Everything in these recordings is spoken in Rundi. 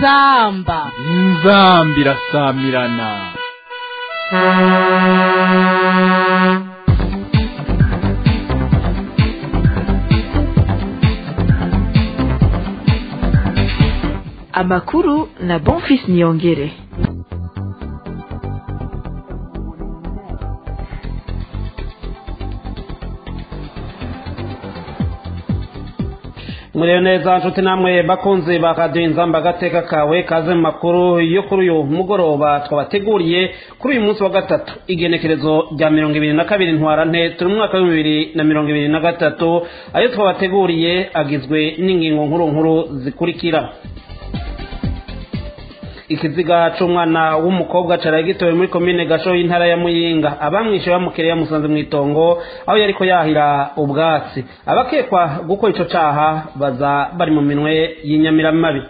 inzamba inzamba irasamirana amakuru na bonfis niyongere murebe neza nshuti namwe bakunzi ba radiyo inzamba agateka kawe kaze mu makuru yo kuri uyu mugoroba twabateguriye kuri uyu munsi wa gatatu igenekerezo rya mirongo ibiri na kabiri ntwarante turi mu mwaka w'ibihumbi bibiri na mirongo ibiri na gatatu ayo twabateguriye agizwe n'ingingo nkuru nkuru zikurikira ikiziga c'umwana w'umukobwa caraye gitowe muri komine gasho y'intara ya muyinga abamwishe bamukere yamusanze mu itongo aho yariko yahira ubwatsi abakekwa gukora ico caha baza bari mu minwe y'inyamiramabi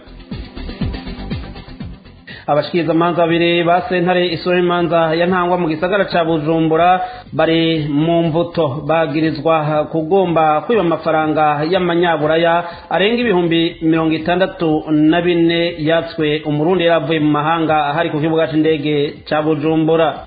abashikirizamanza babiri ba sentare isura imanza ya ntangwa mu gisagara ca bujumbura bari mu mvuto bagirizwa kugomba kwiba amafaranga y'amanyaburaya arenga ibihumbi mirongo itandatu na bine yatswe umurundi yari avuye mu mahanga hari ku kibuga c'indege ca bujumbura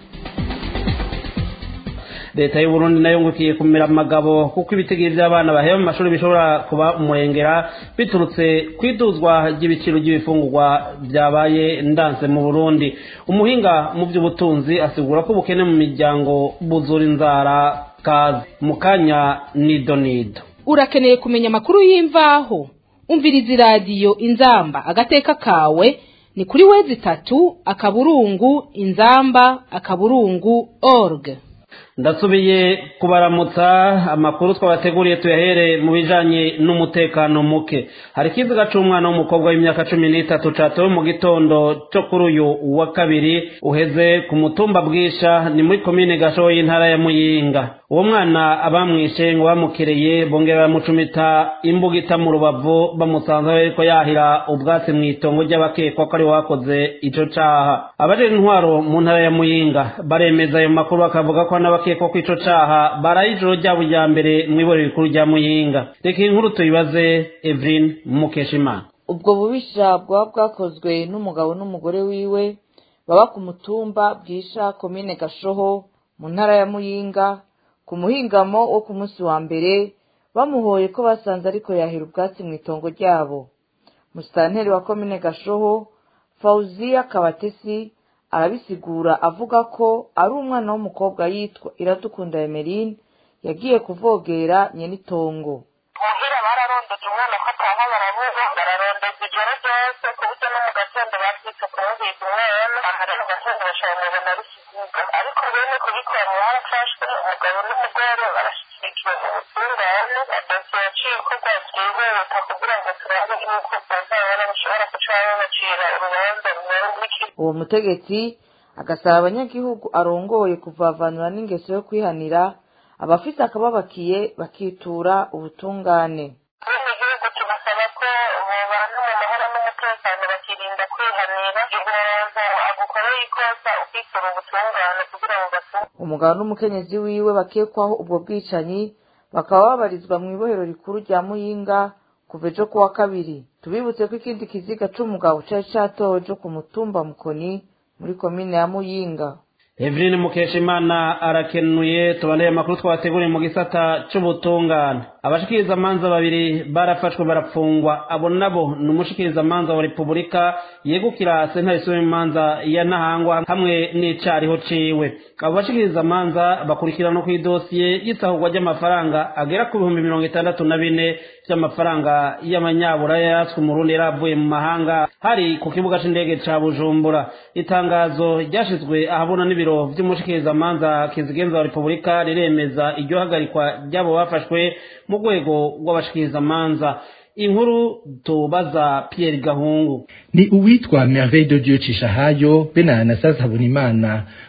leta y'uburundi nayo ngukiye kumera amagabo kuko ibitigiri by'abana baheba mu mashuri bishobora kuba umurengera biturutse ku iduzwa ry'ibiciro by'ibifungurwa byabaye ndanse mu burundi umuhinga mu by'ubutunzi asigura ko ubukene mu miryango buzura inzara kazi mu kanya nido nido urakeneye kumenya amakuru y'imvaho umviriza iradiyo inzamba agateka kawe ni kuri wezi itatu akaburungu inzamba akaburungu org ndasubiye kubaramutsa amakuru twabateguriye tuyahere mu bijanye n'umutekano muke hari ikiziga c'umwana w'umukobwa w'imyaka cumi n'itatu catowe mu gitondo co kuri uyu wa kabiri uheze ku mutumba bwisha ni muri komine gasho y'intara ya muyinga uwo mwana abamwishe ngo bamukereye bongera bamucumita imbugita mu rubavu bamusanze ariko yahira ubwatsi mu itongo ry'abakekwa ko ari wakoze ico caha abajejwe intwaro mu ntara ya muyinga baremeza ayo makuru bakavuga ko n'abakekwa ko ico caha baraye ijoro ryabo rya mbere mw'iborero rikuru rya muyinga reka iyi nkuru tuyibaze evelyn mukeshimana ubwo bubisha bwaba bwakozwe n'umugabo n'umugore wiwe baba ku mutumba bwisha komine gashoho mu ntara ya muyinga ku muhingamo wo ku munsi wa mbere bamuhoye ko basanze ariko yahira ubwatsi mu itongo ryabo musitanteri wa komine gashoho fawuziya kabatesi arabisigura avuga ko ari umwana w'umukobwa yitwa iradukunda emeline yagiye kuvogera nyenitongo muhira bararondeza umwana ko ataha baramuha bararondeza ijoro ryose ku buryo no mu gatondo babyitse kumuhiga umwana aha rero mu gatondo bashobora kumubona ari kiziga ariko bene kubikora barafashwe umugabo n'umugore barashyikirijwe mu butungane dosiye yaciye ikorwa byihuta kugira ngo turabe yuko bwazabona bishobora guca babacira urubanza rumwe uwo mutegetsi agasaba abanyagihugu arongoye kuvavanura n'ingeso yo kwihanira abafite akababakiye bakitura ubutungane abanyagihugu tubasaba ko bobana mu mahoro n'umutekano bakirinda kwihanira igihe umuntu agukoreye ikosa ukitura ubutungane kugira ngo batunge umugabo n'umukenyezi wiwe bakekwaho ubwo bwicanyi bakaba babarizwa mu ibohero rikuru rya muyinga kuva ejo kuwa kabiri tubibutse ko ikindi kiziga c'umugabo cari catowe co ku mutumba mukoni muri komine ya muyinga evelyn mukeshimana arakenuye tubaneye amakuru twabateguriye mu gisata c'ubutungane abashikirizamanza babiri barafashwe barapfungwa abo nabo ni umushikirizamanza wa repubulika yegukira sentare isura imanza ya ntahangwa hamwe n'icariho ciwe abo bashikirizamanza bakurikirana ku idosiye y'isahurwa ry'amafaranga agera ku bihumbi mirongo itandatu na bine vy'amafaranga y'amanyaburaya yatswe umurundi yari avuye mu mahanga hari ku kibuga c'indege ca bujumbura itangazo ryashizwe ahabona n'ibiro vy'umushikirizamanza kizigenza wa repubulika riremeza iryo hagarikwa ry'abo bafashwe mu rwego rw'abashikirizamanza inkuru tubaza Pierre Gahungu ni uwitwa Merveille de Dieu Cishahayo be na Anastase Habonimana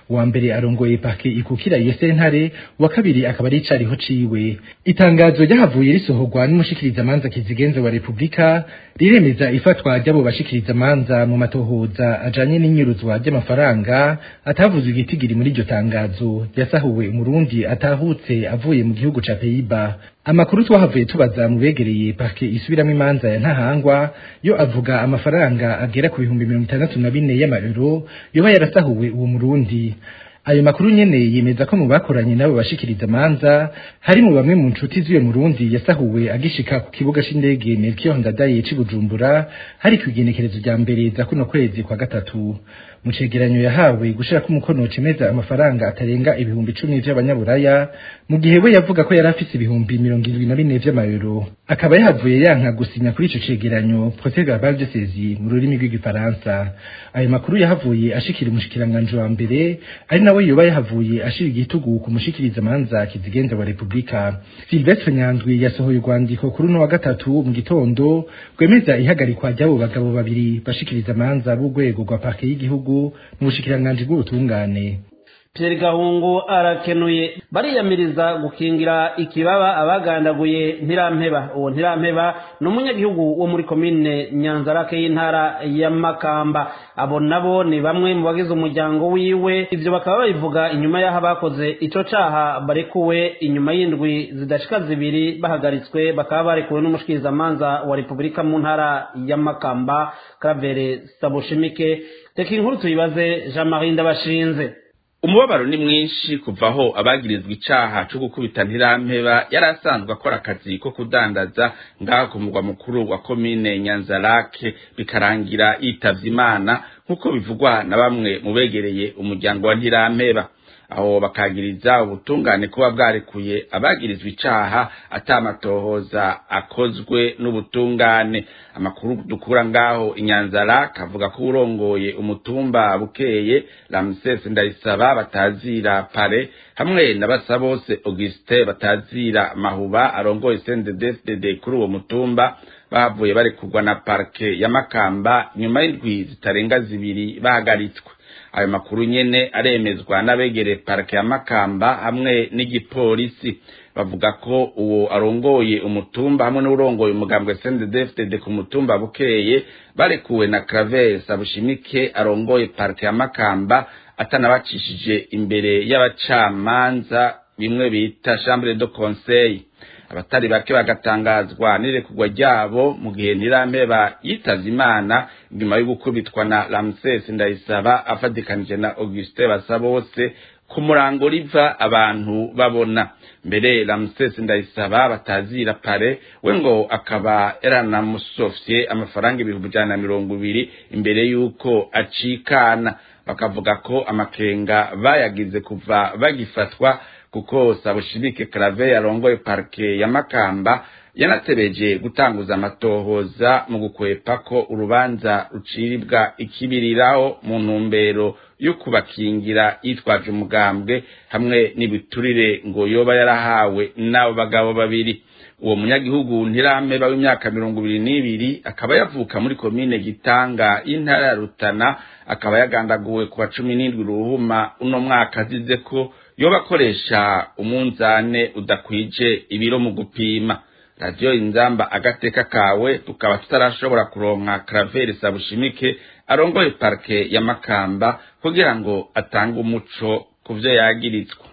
uwa mbere arongoye pake ikukira iyo sentare uwa kabiri akaba ari icariho ciwe itangazo ryahavuye risohorwa n'umushikirizamanza kizigenza wa repubulika riremeza ifatwa ry'abo bashikirizamanza mu matohoza ajanye n'inyuruzwa ry'amafaranga atavuzwe igitigiri muri iryo tangazo yasahuwe umurundi atahutse avuye mu gihugu ca peyiba amakuru twahavuye tubaza mu begereye parke isubiramwo imanza ya ntahangwa yo avuga amafaranga agera ku bihumbi mirongo itandatu na bine y'amayero yoba yarasahuwe uwo murundi ayo makuru nyene yemeza ko mu bakoranye nabo bashikiriza amanza harimo bamwe mu nshuti z'uyo murundi yasahuwe agishika ku kibuga c'indege Melchior Ndadaye c'i Bujumbura hari kwigenekerezo rya mbere za kuno kwezi kwa gatatu mu cegeranyo yahawe gushirako umukono cemeza amafaranga atarenga ibihumbi icumi vy'abanyaburaya mu gihe we yavuga ko yari afise ibihumbi mirongo irindwi na bine vy'amayero akaba yahavuye yanka gusinya kuri ico cegeranyo procès verbal de saisie mu rurimi rw'igifaransa ayo makuru yahavuye ashikira umushikiranganje wa mbere ari nawe yoba yahavuye ashira igitugu ku mushikiriza manza kizigenza wa repubulika Sylvestre Nyandwi yasohoye urwandiko kuri uno wa gatatu mu gitondo rwemeza ihagarikwa ry'abo bagabo babiri bashikiriza manza b'urwego rwa parke y'igihugu mu bushikiranganji bw'ubutungane Pierre Gahungu arakenuye bariyamiriza gukingira ikibaba abagandaguye ntirampeba uwo ntirampeba ni umunyagihugu wo muri komine Nyanzarake y'intara ya Makamba abo nabo ni bamwe mu bagize umuryango wiwe ivyo bakaba babivuga inyuma y'aho abakoze ico caha barekuwe inyuma y'indwi zidashika zibiri bahagaritswe bakaba barekuwe n'umushikirizamanza wa Repubulika mu ntara ya Makamba Kravere Sabushimike reka inkuru tuyibaze Jean-Marie Ndabashinze umubabaro ni mwinshi kuva aho abagirizwa icaha co gukubita ntirampeba yari asanzwe akora akazi ko kudandaza ngaho ku mugwa mukuru wa komine nyanzarake bikarangira yitavye imana nk'uko bivugwa na bamwe mu begereye umuryango wa ntirampeba aho bakagiriza ubutungane kuba bwarekuye abagirizwa icaha atamatohoza akozwe n'ubutungane amakuru dukura ngaho inyanzara kavuga ko urongoye umutumba bukeye Ramses Ndayisaba batazira pare hamwe na Basabose Auguste batazira mahuba arongoye CNDD-FDD kuri uwo mutumba bavuye barekurwa na parke ya Makamba nyuma y'indwi zitarenga zibiri bahagaritswe ayo makuru nyene aremezwa n'abegere parike ya Makamba hamwe n'igipolisi bavuga ko uwo arongoye umutumba hamwe n'urongoye umugambwe CNDD-FDD ku mutumba bukeye barekuwe na Claver Sabushimike arongoye parike ya Makamba atanabacishije imbere y'abacamanza bimwe bita chambre de conseil abatari bake bagatangazwa n'irekurwa ryabo mu gihe ntirampeba yitavye imana nyuma yo gukubitwa na Ramses Ndayisaba afadikanije na Auguste Basabose ku murango riva abantu babona mbere Ramses Ndayisaba batazira pare we ngo akaba yaranamusofye amafaranga ibihumbi ijana na mirongo ibiri imbere y'uko acikana bakavuga ko amakenga bayagize kuva bagifatwa kuko Sabushimike Clave yarongoye parke ya Makamba yanatebeje gutanguza amatohoza mu gukwepa ko urubanza ruciribwa ikibiriraho mu ntumbero yo kubakingira yitwaje umugambwe hamwe n'ibiturire ngo yoba yarahawe n'abo bagabo babiri uwo munyagihugu ntirameba w'imyaka mirongo ibiri n'ibiri akaba yavuka muri komine gitanga y'intara ya rutana akaba yagandaguwe ku wa cumi n'indwi ruhuma uno mwaka azize ko yoba akoresha umunzane udakwije ibiro mu gupima radiyo inzamba agateka kawe tukaba tutarashobora kuronka karaveri sabushimike arongoye parike ya makamba kugira ngo atange umuco ku byo yagiritswe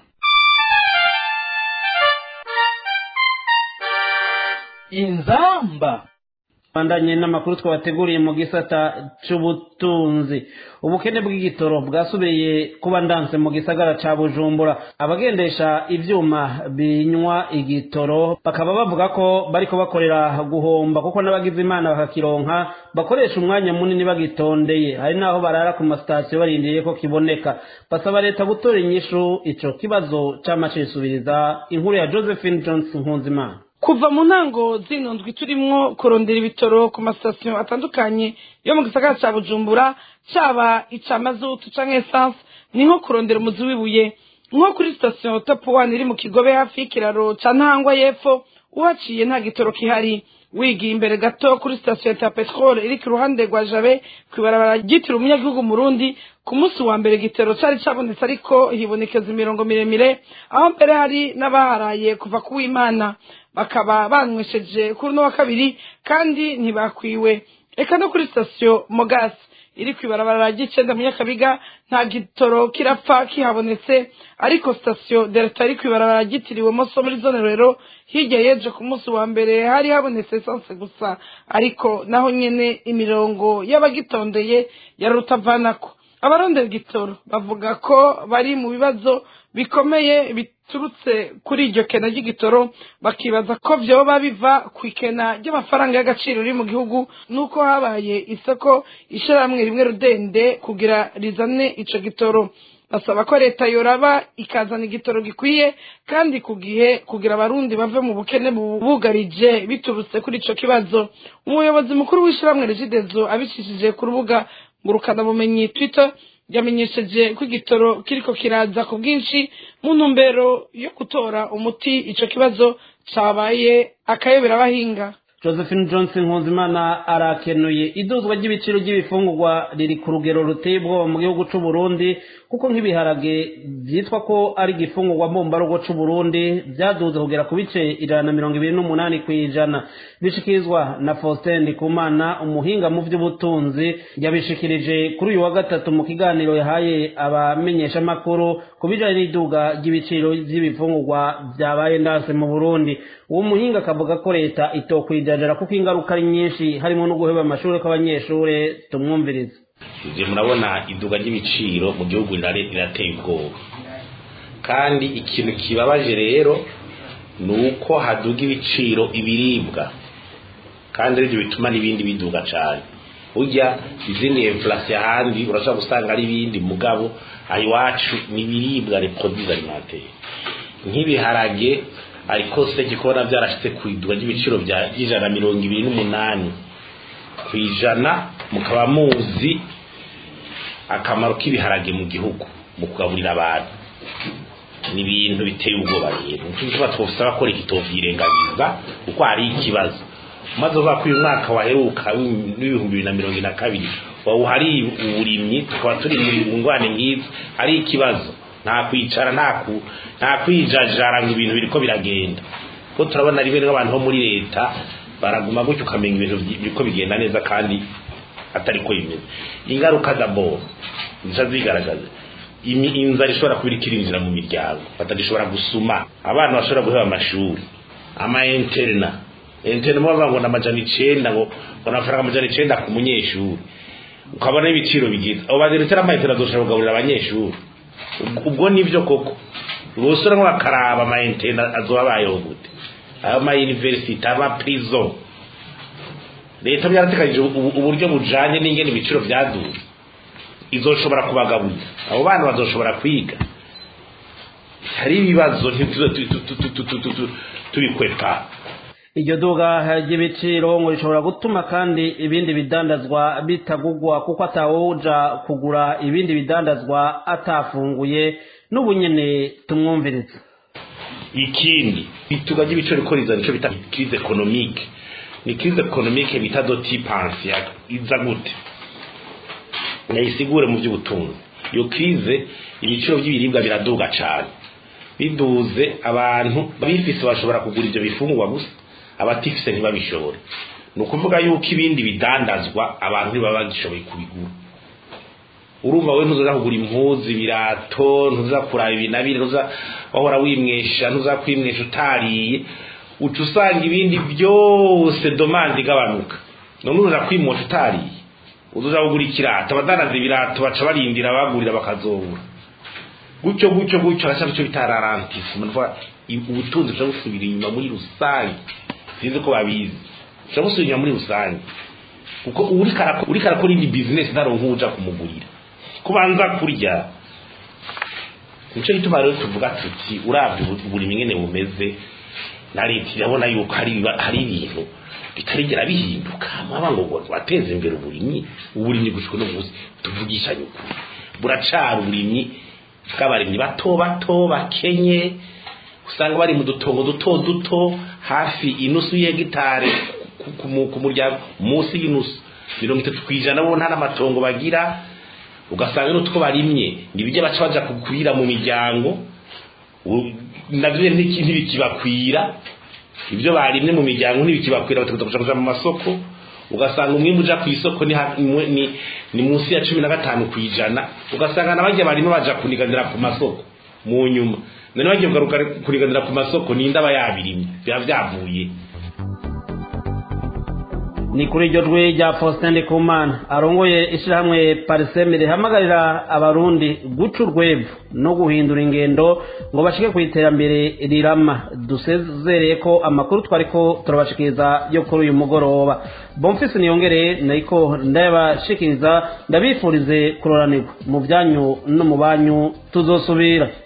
inzamba bandanye n'amakuru twabateguriye mu gisata c'ubutunzi ubukene bw'igitoro bwasubiye kuba ndanse mu gisagara ca bujumbura abagendesha ivyuma binywa igitoro bakaba bavuga ko bariko bakorera guhomba kuko n'abagize imana bakakironka bakoresha umwanya munini bagitondeye hari naho barara ku masitasiyo barindiriye ko kiboneka basaba leta gutora inyishu ico kibazo cama cisubiriza inkuru ya josephine johnson nkunzimana kuva mu ntango zino ndwi turimwo kurondera ibitoro ku masitasiyo atandukanye yo mu gisagara ca bujumbura caba ica mazutu canke esanse ni nko kurondera umuzi w'ibuye nko kuri sitasiyo topu wani iri mu kigobe hafi y'ikiraro ca ntahangwa y'epfo uhaciye nta gitoro kihari wigiye imbere gato kuri sitasiyo ya peteroli iri ku ruhande rwa jabe ku ibarabara ryitiriwe umunyagihugu murundi ku munsi wa mbere igitero cyari cyabonetse ariko hibonekeza imirongo miremire aho mbere hari n'abaharaye kuva ku w'imana bakaba banywesheje kuri uno wa kabiri kandi ntibakwiwe reka no kuri sitasiyo mogasi iri ku ibarabara ry'icenda mu nyakabiga nta gitoro kirapfa kihabonetse ariko sitasiyo delta iri ku ibarabara ryitiriwe moso muri zone rero hirya yeje ku munsi wa mbere hari habonetse esanse gusa ariko naho nyene imirongo y'abagitondeye yari rutavanako abarondera igitoro bavuga ko bari mu bibazo bikomeye biturutse kuri iryo kena ry'igitoro bakibaza ko vyoba biva ku ikena ry'amafaranga y'agaciro riri mu gihugu nuko habaye isoko ishirahamwe rimwe rudende kugira rizane ico gitoro basaba ko leta yoraba ikazana igitoro gikwiye kandi ku gihe kugira abarundi bave mu bukene bubugarije biturutse kuri ico kibazo umuyobozi mukuru w'ishirahamwe regidezo abicishije ku rubuga ngurukanabumenyi twitter yamenyesheje ko igitoro kiriko kiraza ku bwinshi mu ntumbero yo gutora umuti ico kibazo cabaye akayobera abahinga josephine johnson nkunzimana arakenuye iduzwa ry'ibiciro by'ibifungurwa riri ku rugero ruteye ubwoba mu gihugu cy'u Burundi kuko nk'ibiharage byitwa ko ari igifungurwa mbumbarugo cy'u Burundi byaduze kugera ku bice ijana na mirongo ibiri n'umunani ku ijana bishikirizwa na faustin ndikumana umuhinga mu by'ubutunzi yabishikirije kuri uyu wa gatatu mu kiganiro yahaye abamenyeshamakuru ku bijyanye n'iduga ry'ibiciro by'ibifungurwa byabaye ndase mu burundi uwo muhinga akavuga ko leta itokwijajara kuko ingaruka ari nyinshi harimo no guheba amashuri kw'abanyeshuri tumwumvirize ibyo murabona iduga ry'ibiciro mu gihugu rirateye ubwoba kandi ikintu kibabaje rero ni uko haduga ibiciro ibiribwa kandi aribyo bituma n'ibindi biduga cyane ujya izindi inflation ahandi urashobora gusanga ari ibindi mugabo aha iwacu ni ibiribwa reproduits alimentaires nk'ibiharage ariko seke kubona byarashyize ku iduga ry'ibiciro by'ijana na mirongo ibiri n'umunani ku ijana mukaba muzi akamaro k'ibiharage mu gihugu mu kugaburira abantu ni ibintu biteye ubwoba rero nicyo twasaba ko leta itobyirengagiza kuko hari ikibazo maze uvuga ko uyu mwaka waheruka w'ibihumbi bibiri na mirongo ine na kabiri wawuhari uburimyi tukaba turi mu ngwane nk'izi hari ikibazo nta kwicara nta kwijajara ngo ibintu biriko biragenda ko turabona rimwe n'abantu bo muri leta baraguma gutyo ukamenya ibintu biriko bigenda neza kandi atari ko bimeze ingaruka daboro zica zigaragaza inzara ishobora kuba iriko irinjira mu miryango batagishobora gusuma abana bashobora guheba amashuri ama interna interna bavuga ngo ni amajana icenda ngo ngo ni amafaranga amajana icenda ku munyeshuri ukabona ibiciro bigize abo baziritse ama interna azoshobora kugaburira abanyeshuri ubwo nibyo koko ubusore nk'akaraba ama interna azoba abayeho gute ayo ma university ama prison leta byaratekanije uburyo bujanye n'ingene ibiciro byaduze izoshobora kubagaburira abo bana bazoshobora kwiga hari ibibazo tubikwepa iryo duga ry'ibiciro ngo rishobora gutuma kandi ibindi bidandazwa bitagugwa kuko atawuja kugura ibindi bidandazwa atafunguye n'ubu nyene tumwumviriza ikindi ituga ry'ibiciro riko riza nico bita crise economique ni crise economique bita doti pansi iza gute nayisigure mu by'ubutunzi iyo crise ibiciro by'ibiribwa biraduga cyane biduze abantu bifise bashobora kugura ibyo bifungurwa gusa abatifise ntibabishobore ni ukuvuga yuko ibindi bidandazwa abantu ntibaba bagishoboye kubigura urumva we ntuza kugura impuzu ibirato ntuza kuraba ibi na biri ntuza wahora wimwesha ntuza kwimwesha utariye uca usanga ibindi byose domande igabanuka none uza kwimosha utariye uza kugura ikirato abadandaza ibirato baca barindira abagurira bakazobura gutyo gutyo gutyo haracyari icyo bita rarantisme ubutunzi bushobora gusubira inyuma muri rusange sinzi ko babizi bushobora gusubira inyuma muri rusange kuko uri karakora indi bizinesi ntaronka uja kumugurira kubanza kurya nicyo gituma rero tuvuga tuti urabye uburimi nyene bumeze na leta irabona yuko hari ibintu bitarigera bihinduka mwaba ngo wateze imbere uburimyi uburimyi gushika no munsi tuvugisha yuko buracara uburimyi bw'abarimyi bato bato bakenye usanga bari mu dutongo duto duto hafi inusu y'hegitare ku- ku mu- ku muryango munsi y'inusu mirongo itatu ku ijana bo nta n'amatongo bagira ugasanga n'utwo barimye nibijya baca baja kukwira mu miryango u- navyo ntiki- ntibikibakwira ibyo barimye mu miryango ntibikibakwira batakuza kuja kuja mu masoko ugasanga umwimbu uja ku isoko ni, ha- ni, ni, ni munsi ya cumi na gatanu ku ijana ugasanga n'abarya barimo baja kuniganira ku masoko mu nyuma none bagiye kugaruka kuriganira ku masoko ninde aba yabirimye biba vyavuye ni kuri iryo jwi rya faustin ndikumana arongoye ishyirahamwe pariseme rihamagarira abarundi guca urwego no guhindura ingendo ngo bashike ku iterambere rirama dusezereye ko amakuru twari ko turabashikiriza yo kuri uyu mugoroba bomfisi niyongereye nariko ndayabashikiriza ndabifurize kuroranirwa mu byanyu no mu banyu tuzosubira